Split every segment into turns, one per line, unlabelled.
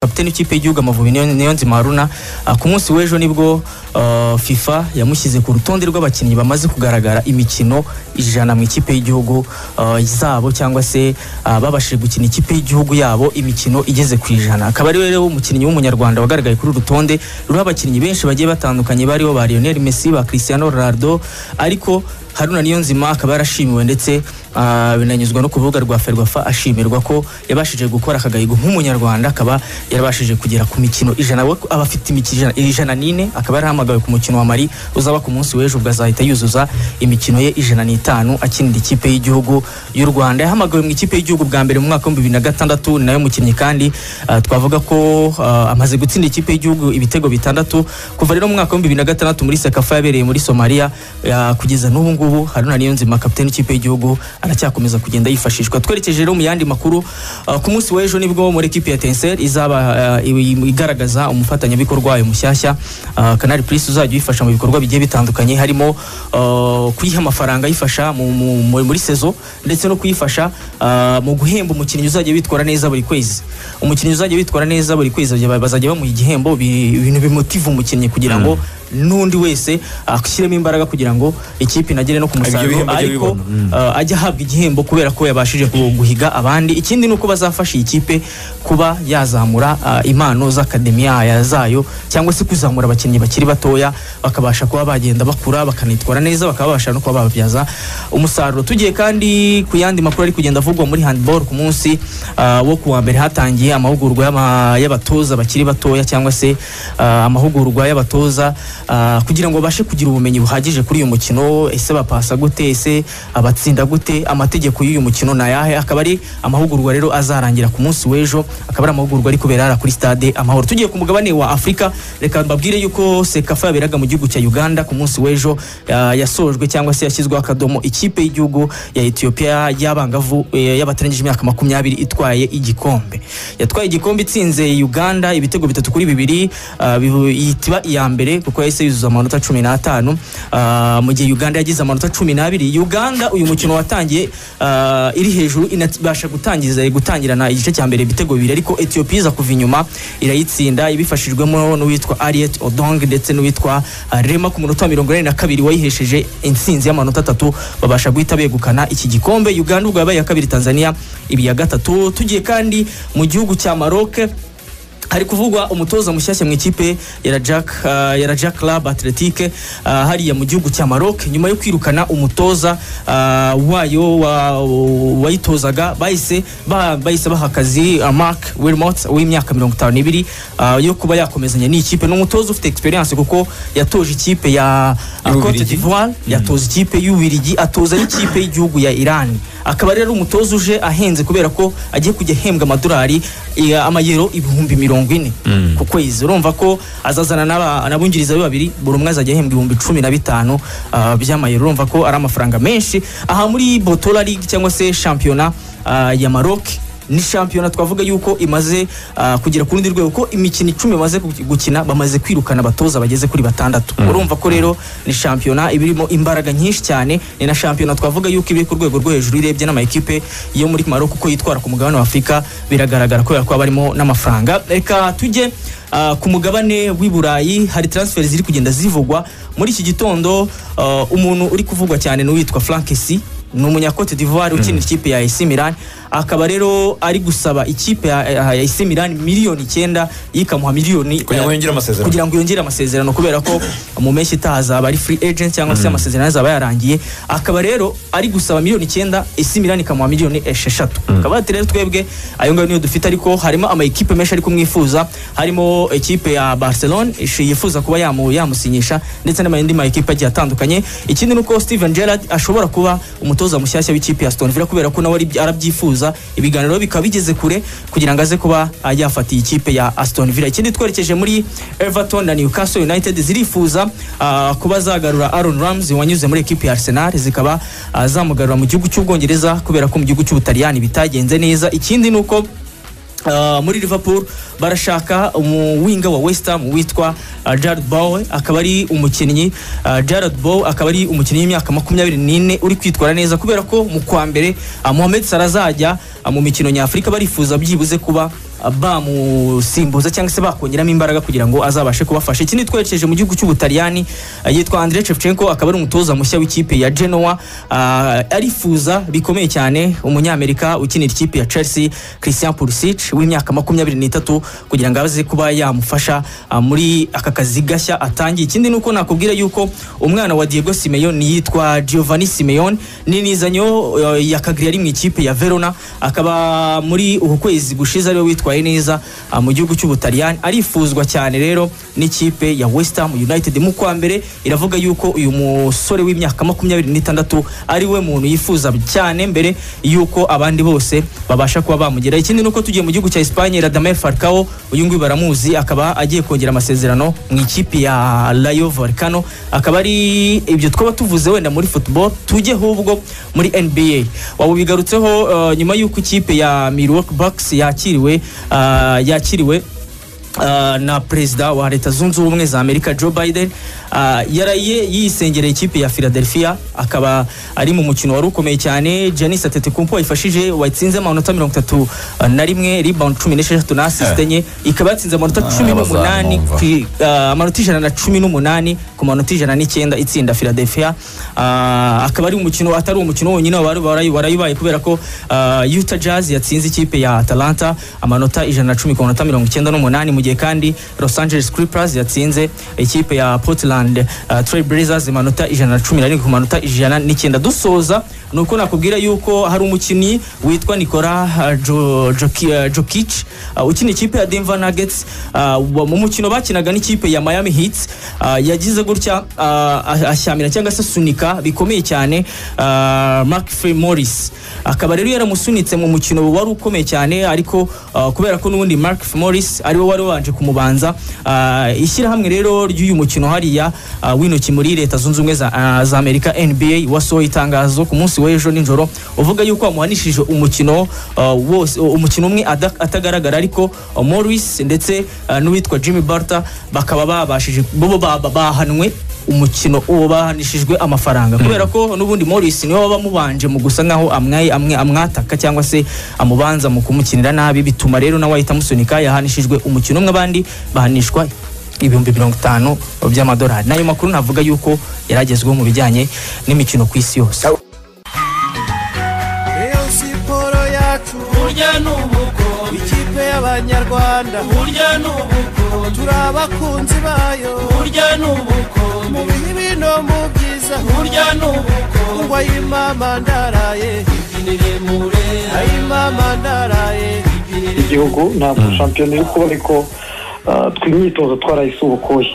kapiteni w'ikipe y'igihugu amavubi niyo niyo nzima haruna ah, ku munsi w'ejo nibwo ah, fifa yamushyize ku rutonde rw'abakinnyi bamaze kugaragara imikino ijana mu ikipe y'igihugu ah, zabo cyangwa se ah, babashije gukina ikipe y'igihugu yabo imikino igeze ku ijana akaba ari we rero umukinnyi w'umunyarwanda wagaragaye kuri uru rutonde ruriho abakinnyi benshi bagiye batandukanye bariho ba Lionel Messi ba Cristiano Ronaldo ariko Haruna Niyonzima akaba yarashimiwe ndetse ah, binanyuzwa no ku rubuga rwa Ferwafa ashimirwa ko yabashije gukora akagahigo nk'umunyarwanda akaba yarabashije kugera ku mikino ijana we aba afite imikino ijana- ijana n'ine akaba yarahamagawe ku mukino wa Mali uzaba ku munsi w'ejo ubwo azahita yuzuza imikino ye ijana n'itanu akinira ikipe y'igihugu y'u Rwanda yahamagawe mu ikipe y'igihugu bwa mbere mu mwaka w'ibihumbi bibiri na gatandatu ni nayo mukinnyi kandi ah, twavuga ko ah, amaze gutsinda ikipe y'igihugu ibitego bitandatu kuva rero mu mwaka w'ibihumbi bibiri na gatandatu muri sekafa yabereye muri Somalia ah, kugeza n'ubu ngubu Haruna Niyonzima kapiteni w'ikipe y'igihugu aracyakomeza kugenda yifashishwa twerekeje rero mu yandi makuru ah, ku munsi w'ejo nibwo muri ekipe ya Tencel izaba ah, iwi- igaragaza umufatanyabikorwa wayo mushyashya Ah, Canal Plus uzajya uyifasha mu bikorwa bigiye bitandukanye harimo ah, kuyiha amafaranga ayifasha mu- mu- mu- muri sezo ndetse no kuyifasha ah, mu guhemba umukinnyi uzajya witwara neza buri kwezi umukinnyi uzajya witwara neza buri kwezi bazajya- bazajya bamuha igihembo bi- ibintu bimutiva umukinnyi kugira ngo n'undi wese ashyiremo imbaraga kugira ngo ikipe inagere no ku musaruro
bihembo ajye
ariko
bibona.
uh, ajya ahabwa igihembo kubera ko yabashije gu- guhiga abandi ikindi ni uko bazafasha iyi kipe kuba yazamura uh, impano z'akademiya ya- zayo cyangwa se kuzamura abakinnyi bakiri batoya bakabasha kuba bagenda bakura bakanitwara neza bakaba babasha no kuba bababyaza umusaruro tugiye kandi ku yandi makuru ari kugenda avugwa muri handball ku munsi uh, wo ku wa mbere hatangiye amahugurwa y'ama- y'abatoza bakiri batoya cyangwa se uh, amahugurwa y'abatoza uh, kugira ngo babashe kugira ubumenyi buhagije kuri uyu mukino ese bapasa gute ese abatsinda gute amategeko y'uyu mukino ni ayahe akaba ari amahugurwa rero azarangira ku munsi w'ejo akaba ari amahugurwa ari kubera hariya kuri stade amahoro tugiye ku mugabane wa afurika reka mbabwire yuko sekafa yaberaga mu gihugu cya uganda ku munsi w'ejo ah, yasojwe cyangwa se yashyizweho akadomo ikipe y'igihugu ya etiyopiya y'abangavu eh, y'abatarengeje imyaka makumyabiri itwaye igikombe yatwaye igikombe itsinze uganda ibitego bitatu kuri bibiri ah, bihu- yitiba iya mbere kuko yahise yuzuza amanota cumi n'atanu ah, mu gihe uganda yagize amanota cumi n'abiri uganda uyu mukino watangiye ah, iri hejuru inabasha gutangiza gutangirana igice cya mbere ibitego bibiri ariko etiyopiya iza kuva inyuma irayitsinda ibifashijwemo n'uwitwa ariet odong ndetse n'uwitwa ah, rema ku munota wa mirongo inani na kabiri wayihesheje intsinzi y'amanota atatu babasha guhita begukana iki gikombe uganda ubwo yabaye iya kabiri tanzania ibi iya gatatu tugiye kandi mu gihugu cya maroke hari kuvugwa umutoza mushyashya mu ikipe ya Rajak uh, ya Rajak Club Athletique uh, hariya mu gihugu cya Maroc nyuma yo kwirukana umutoza uh, wayo wa- wayitozaga bahise ba- bahise baha akazi uh, Mark Wilmot w'imyaka 52 uh, yo kuba yakomezanya n'ikipe ni umutoza ufite experience kuko yatoje ikipe ya uh, Cote
Y'Ububiligi.
d'Ivoire yatoza ikipe y'Ububiligi atoza n'ikipe y'igihugu ya Iran akaba rero umutoza uje ahenze kubera ko agiye kujya ahembwa amadolari eh, amayero ibihumbi mirongo ine ku kwezi urumva ko azazana n'aba- n'abungiriza be babiri buri umwe azajya ahembwa ibihumbi cumi na bitanu ah, by'amayero urumva ko ari amafaranga menshi aha muri botola league cyangwa se shampiyona ah, ya maroc ni shampiyona twavuga yuko imaze ah, kugera ku rundi rwego ko imikino icumi bamaze gu- gukina bamaze kwirukana abatoza bageze kuri batandatu urumva ko rero ni shampiyona iba irimo imbaraga nyinshi cyane ni na shampiyona twavuga yuko iri ku rwego rwo hejuru irebye n'amakipe yo muri Maroc uko yitwara ku mugabane wa Afurika biragaragara kubera ko barimo n'amafaranga reka tujye ah, ku mugabane w'i Burayi hari transfer ziri kugenda zivugwa muri iki gitondo ah, umuntu uri kuvugwa cyane ni uwitwa Frankesi ni umunya Cote d'Ivoire ukinira ikipe ya AC Milan akaba rero ari gusaba ikipe ya ya AC Milan miliyoni icyenda yikamuha miliyoni
Kugira ngo
eh,
yongere amasezerano.
kugira ngo yongere amasezerano kubera ko mu mpeshyi itaha azaba ari free agent cyangwa se amasezerano ye azaba yarangiye akaba rero ari gusaba miliyoni icyenda AC Milan ikamuha miliyoni esheshatu akaba ati rero twebwe ayo ngayo niyo dufite ariko harimo ama ekipe menshi ari kumwifuza harimo ekipe ya Barcelona ishi- yifuza kuba yamu- yamusinyisha ndetse n'ayandi ma ekipe agiye atandukanye ikindi ni uko Steven Gerrard ashobora kuba umutoza mushyashya w'ikipe ya Aston Villa kubera ko nawe ari- arabyifuza ibiganiro bikaba bigeze kure kugira ngo aze kuba ah, yafatiye ikipe ya Aston Villa ikindi twerekeje muri Everton na Newcastle United zirifuza ah, kuba zagarura Aaron Ramsey wanyuze muri ekipe ya Arsenal zikaba ah, zamugarura mu gihugu cy'Ubwongereza kubera ko mu gihugu cy'Ubutaliyani bitagenze neza ikindi ni uko Uh, muri Liverpool barashaka umuwinga wa West Ham witwa uh, Jared Bowen akaba ari umukinnyi uh, Jared Bowen akaba ari umukinnyi w'imyaka makumyabiri n'ine uri kwitwara neza kubera ko mu kwa mbere uh, Mohamed Salah azajya uh, mu mikino nyafurika barifuza byibuze kuba ah, bamusimbuza cyangwa se bakongeramo imbaraga kugira ngo azabashe kubafasha ikindi twerekeje mu gihugu cy'ubutaliyani ah, yitwa Andrei Shevchenko akaba ari umutoza mushya w'ikipe ya Genoa ah, arifuza bikomeye cyane umunyamerika ukinira ikipe ya Chelsea Christian Pulisic w'imyaka makumyabiri n'itatu kugira ngo aze kuba yamufasha ah, muri aka kazi gashya atangiye ikindi nuko nakubwira yuko umwana wa Diego Simeone yitwa Giovanni Simeone n'inizanyo eh, ya Cagliari ari mu ikipe ya Verona akaba muri uku kwezi gushize ariwe witwaye neza ah, mu gihugu cy'Ubutaliyani arifuzwa cyane rero n'ikipe ya West Ham United mu kwa mbere iravuga yuko uyu musore w'imyaka makumyabiri n'itandatu ari we muntu yifuza cyane mbere yuko abandi bose babasha kuba bamugera ikindi nuko tugiye mu gihugu cya Espagne Radamel Falcao uyu nguyu baramuzi akaba agiye kongera amasezerano mu ikipe ya Rayo Vallecano akaba ari ibyo twaba tuvuze wenda muri football tujye ahubwo muri NBA waba ubigarutseho eh, nyuma yuko ikipe ya Milwaukee Bucks yakiriwe ah, yakiriwe Uh, na perezida wa leta zunze ubumwe za amerika joe biden uh, yaraye yisengereye ikipe ya philadelphia akaba ari mu mukino wari ukomeye cyane janis atetikumpo wayifashije wayitsinze amanota mirongo itatu uh, na rimwe rebound cumi n'esheshatu na asisite enye ikaba yatsinze amanota
Ah,
cumi n'umunani
bazamwumva.
ku i- ah, amanota ijana na cumi n'umunani ku manota ijana n'icyenda itsinda philadelphia Ah, akaba ari umukino atari umukino wonyine wari- warayi- warayibaye kubera ko ah, utah jazz yatsinze ikipe ya atalanta amanota ijana na cumi ku manota mirongo icyenda n'umunani mu gihe kandi los angeles clippers yatsinze ikipe ya portland ah, trail blazers amanota ijana na cumi na rimwe ku manota ijana n'icyenda dusoza ni uko nakubwira yuko hari umukinnyi witwa nikola ah, Jo- Joki- ah, jokic ah, ukina ikipe ya denver nuggets ah, wa- mu mukino bakinaga n'ikipe ya miami heat ah, yagize gutya ah, ah, ashyamirana cyangwa se asunika bikomeye cyane ah, mark Frey morris akaba rero yaramusunitse mu mukino wari ukomeye cyane ariko ah, kubera ko n'ubundi mark Frey morris ariwe wari wabanje kumubanza ah, ishyirahamwe rero ry'uyu mukino hariya ah, w'intoki muri leta zunze ubumwe za ah, za amerika nba wasohoye itangazo ku munsi w'ejo nijoro uvuga yuko wamuhanishije umukino ah, wose umukino umwe ada- atagaragara ariko ah, morris ndetse ah, n'uwitwa jimmy barta bakaba babashije bo baba bahanwe umukino uwo bahanishijwe amafaranga kubera ko n'ubundi Morris niwe waba amubanje mu gusa nkaho amwaye amwe amwataka cyangwa se amubanza mu kumukinira nabi bituma rero nawe ahita amusunika yahanishijwe umukino umwe abandi bahanishwa ibihumbi mirongo itanu by'amadolari n'ayo makuru navuga yuko yaragezweho mu bijyanye n'imikino ku isi yose
Eyo siporo yacu
burya ni ubukombe
ikipe y'abanyarwanda
burya ni ubukombe
turi abakunzi bayo
burya ni ubukombe
mu bibi no mu byiza
burya ni ubukombe
ngo ayimama ndaraye
ibyinire murera
ayimama ndaraye
igihugu ntabwo shampiyona iri kuba ariko ah, twe imyitozo twarayisubukuye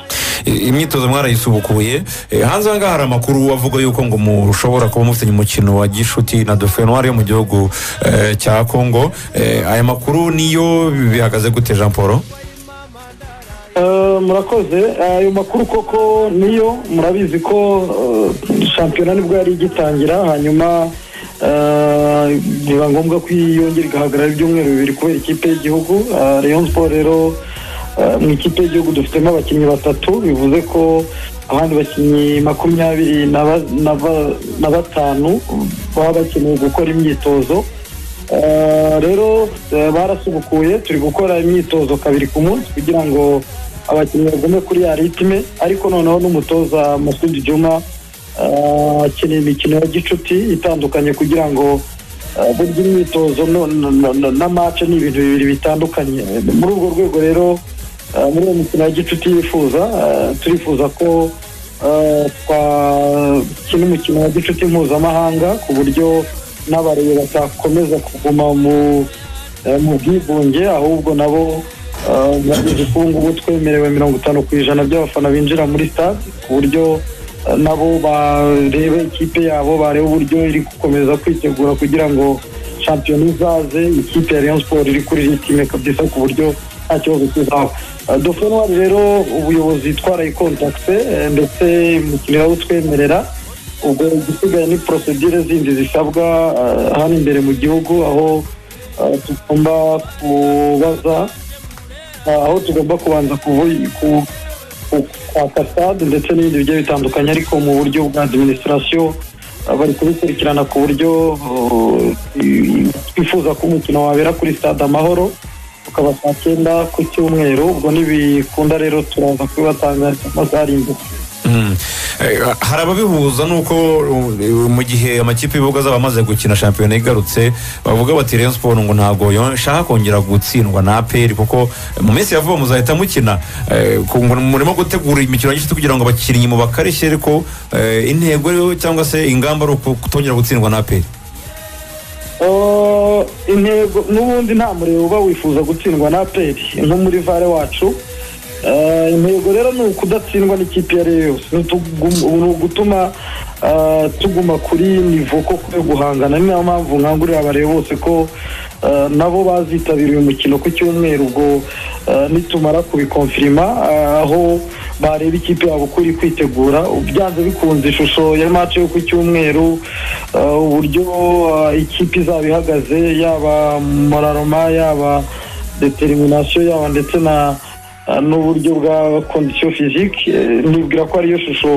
I- imyitozo mwarayisubukuye Eh, hanze aha ngaha hari amakuru avuga yuko ngo mushobora kuba mufitanye umukino wa gishuti na dofenwari yo mu gihugu eh, cya kongo Eh, aya makuru niyo bihagaze gute jean paul
Ah, murakoze Ah, ayo makuru koko niyo murabizi ko ah, shampiyona nibwo yari igitangira hanyuma ah, biba ngombwa ko yongera igahagarara ibyumweru bibiri kubera ikipe y'igihugu Ah, rayon sport rero ah, mu ikipe y'igihugu dufitemo abakinnyi batatu bivuze ko abandi bakinnyi makumyabiri na ba- na ba- na batanu baba bakeneye gukora imyitozo Eh, rero eh, barasubukuye turi gukora imyitozo kabiri ku munsi kugira ngo abakinnyi bagume kuri ya ritime ariko noneho n'umutoza Masudi Juma eh, akeneye imikino ya gicuti itandukanye kugira ngo eh, burya imyitozo no- no- no- no- na mace ni ibintu bibiri bitandukanye Eh, muri urwo rwego rero eh, muri uwo mukino wa gicuti yifuza eh, turifuza ko Eh, twakina umukino wa gicuti mpuzamahanga ku buryo n'abarebe batakomeza kuguma mu eh, mu bwigunge ahubwo nabo eh, bagize ko ubu ngubu twemerewe mirongo itanu ku ijana by'abafana binjira muri stade ku buryo eh, nabo barebe ikipe yabo barebe uburyo iri gukomeza kwitegura kugira ngo shampiyona izaze ikipe ya Rayon Sport iri kuri ritime kabisa ku buryo nta kibazo kizaba Eh, dofenwari rero ubuyobozi twarayikontakite eh, ndetse imikino irabutwemerera ubwo igisigaye ni porosedire zindi zisabwa eh, hano imbere mu gihugu aho eh, tugomba kubaza eh, aho tugomba kubanza kuvu- ku- ku- kwaka stade ndetse n'ibindi bigiye bitandukanye ariko mu buryo bwa adiminisitirasiyo eh, bari kubikurikirana ku buryo eh, twifuza ko umukino wabera kuri stade amahoro tukaba saa cyenda ku cyumweru ubwo ntibikunda rero turaza kubibatanga amasaha imbere
Mm. Eh, hari ababihuza nuko uh, mu gihe amakipe y'ibihugu azaba amaze gukina shampiyona igarutse bavuga bati Rayon Sport ngo ntabwo yo- nshaka kongera gutsindwa na APR kuko mu minsi ya vuba muzahita mukina Eh, ku- ngo murimo gutegura imikino y'igiti kugira ngo abakinnyi mu bakarishye ariko eh, intego rero cyangwa se ingamba ari uku- kutongera gutsindwa na APR
Eh, intego n'ubundi nta muriro uba wifuza gutsindwa na aperi nko muri vare wacu Eh, intego rero ni ukudatsindwa n'ikipe iyo ari yo yose Ni utugu- ni ugutuma eh, tuguma kuri nivo koko yo guhangana ni nayo mpamvu nkangurira abareba bose ko eh, nabo bazitabira uyu mukino ku cyumweru ubwo eh, nitumara kubikonfirima eh, aho bareba ikipe yabo uko iri kwitegura byanze bikunze ishusho ya mace yo ku cyumweru eh, uburyo eh, ikipe izaba ihagaze yaba moraroma yaba determination yaba ndetse na eh, n'uburyo bwa kondisiyo fizike eh, nibwira ko ariyo shusho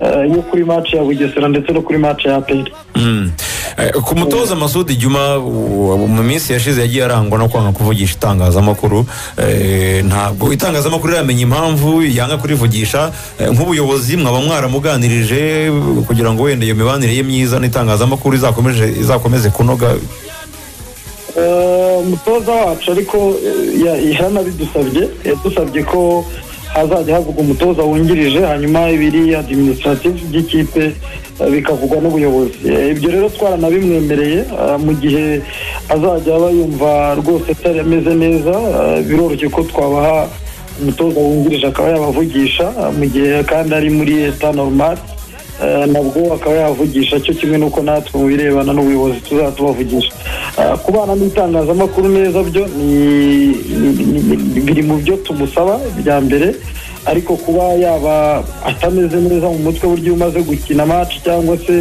eh, yo kuri mace ya bugesera ndetse no kuri mace ya aperi
Mm. Eh, ku mutoza masudi juma u- mu minsi yashize yagiye arangwa no kwanga kuvugisha itangazamakuru Eh, ntabwo itangazamakuru riramenya impamvu yanga kurivugisha Eh, nk'ubuyobozi mwaba mwaramuganirije kugira ngo wenda iyo mibanire ye myiza n'itangazamakuru izakomeje izakomeze kunoga
Eh, umutoza wacu ariko eh, ya- yaranabidusabye yadusabye ko hazajya havugwa umutoza wungirije hanyuma ibiri administrative by'ikipe eh, bikavugwa n'ubuyobozi Eh, ibyo rero twaranabimwemereye eh, mu gihe azajya aba yumva rwose atari ameze neza eh, biroroshye ko twabaha umutoza wungirije akaba yabavugisha eh, mu gihe kandi ari muri eta normal Eh, nabwo akaba yavugisha cyo kimwe n'uko natwe mu birebana n'ubuyobozi tuzaba tubavugisha Eh, kubana n'itangazamakuru neza byo ni- ni- ni- ni- biri mu byo tumusaba bya mbere ariko kuba yaba atameze neza mu mutwe buryo iyo umaze gukina match cyangwa se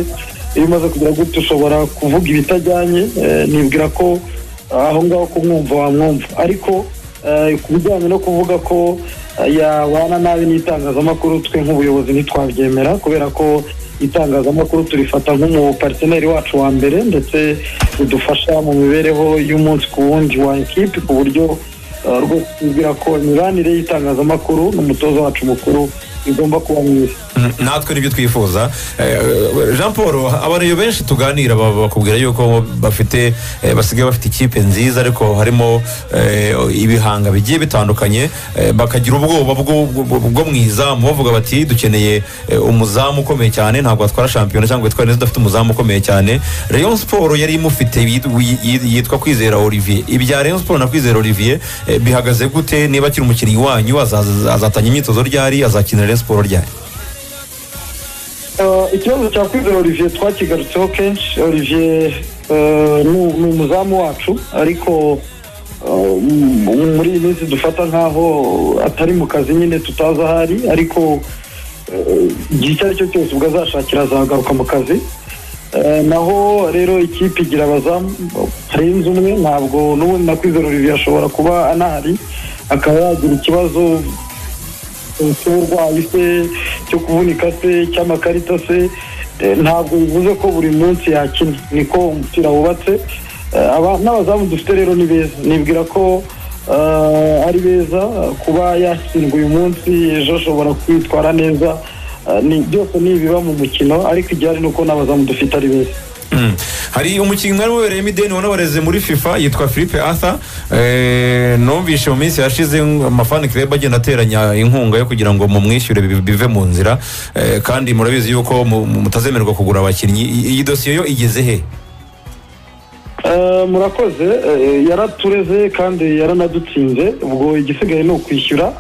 iyo umaze kugira gutya ushobora kuvuga ibitajyanye eh, nibwira ko aho ngaho kumwumva wamwumva ariko eh, ku bijyanye no kuvuga ko eh, yabana nabi n'itangazamakuru twe nk'ubuyobozi ntitwabyemera kubera ko itangazamakuru turifata nk'umupariteneri wacu wa mbere ndetse udufasha mu mibereho y'umunsi ku wundi wa ekipi ku buryo eh, rwose tubwira ko imibanire y'itangazamakuru n'umutoza wacu mukuru igomba kuba myiza
Mm, natwe nibyo twifuza Eh, jean paul abantu benshi tuganira ba- bakubwira yuko bafite eh, basigaye bafite ikipe nziza ariko harimo eh, ibihanga bigiye bitandukanye eh, bakagira ubwoba bwo- bwo bwo mu izamu bavuga bati dukeneye eh, umuzamu ukomeye cyane ntabwo watwara shampiyona cyangwa ngo twari neza dufite umuzamu ukomeye cyane rayon siporo yari imufite yitwa- yi- yitwa kwizera olivier ibya rayon siporo na kwizera olivier eh, bihagaze gute niba akiri umukinnyi wanyu azaza- azatanga imyitozo ryari azakina rayon siporo ryari
Eh, ikibazo cya kwizera olivier twakigarutseho kenshi olivier eh, ni ni umuzamu wacu ariko eh, m- muri iyi minsi dufata nk'aho atari mu kazi nyine tutazi aho ari ariko eh, igihe icyo ari cyo cyose ubwo azashakira azagaruka mu kazi Eh, naho rero ikipe igira abazamu harenze umwe ntabwo n'ubundi na kwizera olivier ashobora kuba anahari akaba yagira ikibazo cy'uburwayi se cyo kuvunika se cy'amakarita se eh, ntabwo bivuze ko buri munsi yakina niko umupira wubatse Eh, aba- n'abazamu dufite rero ni beza nibwira ko eh, ari beza kuba yatsindwa uyu munsi ejo ashobora kwitwara neza Eh, ni byose ni ibiba mu mukino ariko igihari ni uko n'abazamu dufite ari beza
Mm. hari umukinnyi wari wabereyemo ideni wanabareze muri fifa yitwa philippe arthur Eh, numvise mu minsi yashize amafani kireba agenda ateranya inkunga yo kugira ngo mumwishyure bi- bive mu nzira Eh, kandi murabizi yuko mu- mu- mutazemererwa kugura abakinnyi I- iyi dosiye yo igeze he
Eh, murakoze eh, yaratureze kandi yaranadutsinze ubwo igisigaye ni ukwishyura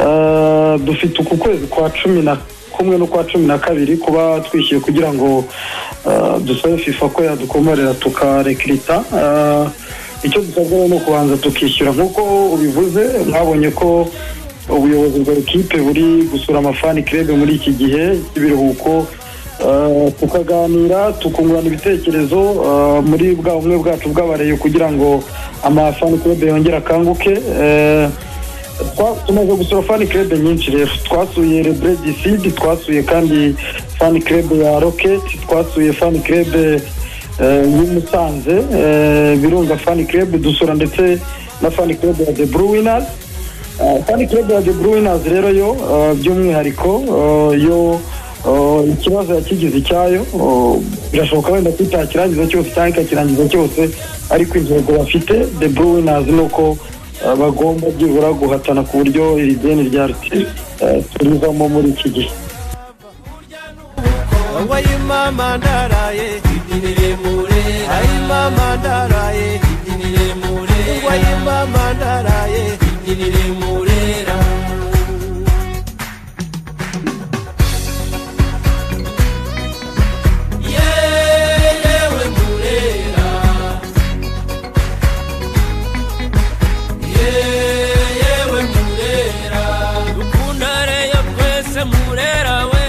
Eh, dufite uku kwezi kwa cumi na kumwe n'ukwa cumi na kabiri kuba twishyuye kugira ngo eh, dusabe fifa ko yadukomerera tukarekirita Eh, icyo dusabwa rero ni ukubanza tukishyura nk'uko ubivuze mwabonye ko ubuyobozi bwa ekipe buri gusura amafani kirebe muri iki gihe cy'ibiruhuko Eh, tukaganira tukungurana ibitekerezo eh, muri bwa bumwe bwacu bw'abareyo kugira ngo amafani club yongere akanguke Eh, twa- tumaze gusura fani club nyinshi rero twasuye rebre dcd twasuye kandi fani club ya rocket twasuye fani club eh, y'i musanze eh, birunga fani club dusura ndetse na fani club ya the blue winners Ah, fani club ya the blue winners rero yo ah, by'umwihariko ah, yo ah, ikibazo yakigize icyayo ah, birashoboka wenda ko itakirangiza cyose cyangwa ikakirangiza cyose ariko intego bafite the blue winners ni uko ah, bagomba byibura guhatana ku buryo iri deni rya riti turivamo muri iki gihe
wowe mama ndaraye ayi mama ndaraye wowe mama ndaraye
ukundane yo twese murera we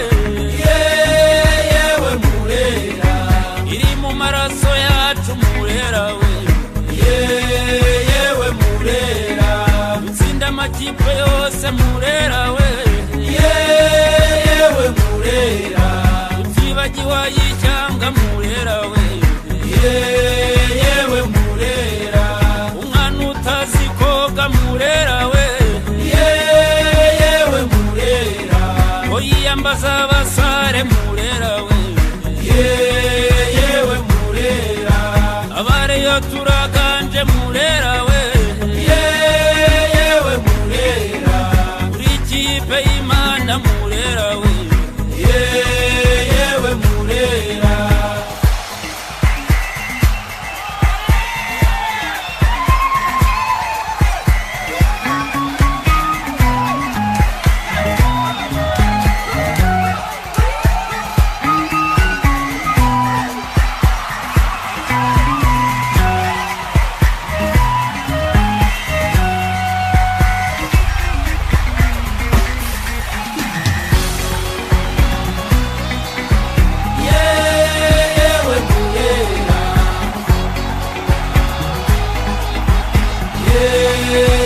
yewe murera iri mu maraso yacu murera we yewe murera utsinda amakipe yose murera we yewe murera utibagiwe yicyanga murera we yewe murera umwana utazi koga murera we yewe murera ngo yiyambaza abasare murera we yewe murera abareyo turaganje murera we yewe murera buri kipe y'imana murera we yewe murera Yeah.